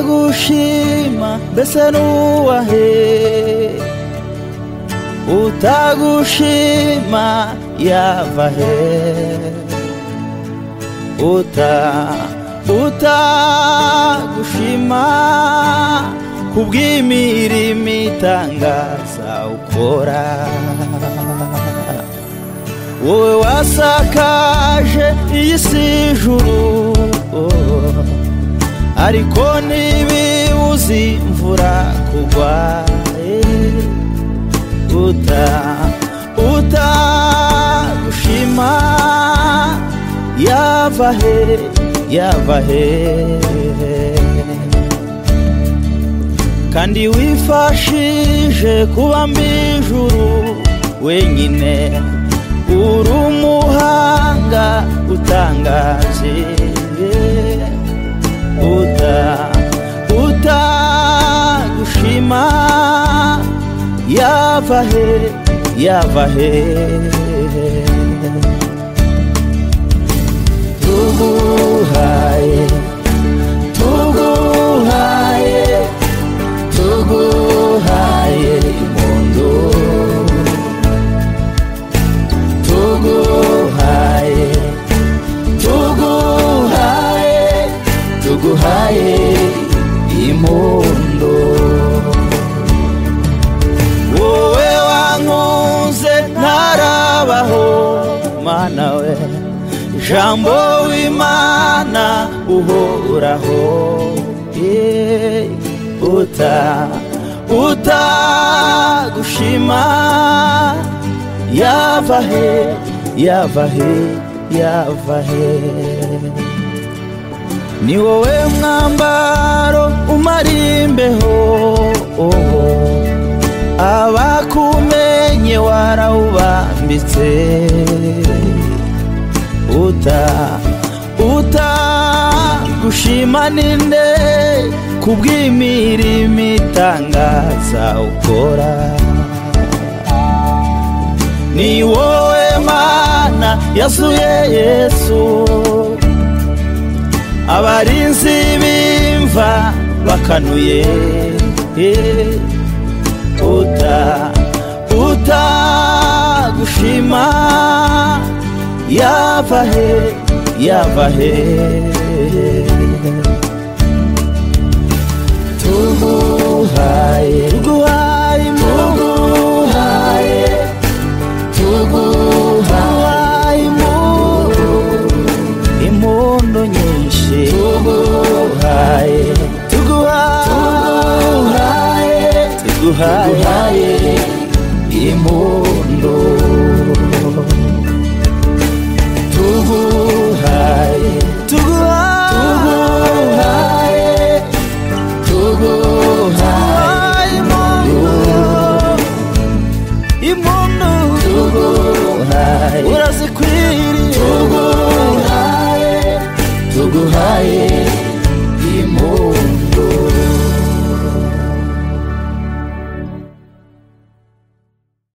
utagushima mbese nuwahe utagushima yava he uta utagushima kubw'imirimo itangaza ukora wowe wasakaje iyi si ijuru ariko ntibibuze imvura kugwa eh, uta utagushima yava he yava he kandi wifashije kuba mbijuru wenyine uri umuhanga utangaje uta utagushima yava he yava he tuguhaye tuguhaye tuguhaye impundu tuguhaye tuguhaye tuguhaye impundu wowe wankunze ntarabaho mana we jambo w'imana uhoraho Eh, uta utagushima yava he yava he yava he ni wowe mwambaro umara imbeho abakumenye warawubambitse uta uta gushima ninde kubw'imirimo itangaza ukora ni wowe mana yasuye yesu abarinzi b'imva bakanuye eh, uta utagushima yava he yava he tuguhaye tuguhaye tuguhaye tuguhaye impundu nyinshi tuguhaye tuguhaye tuguhaye impundu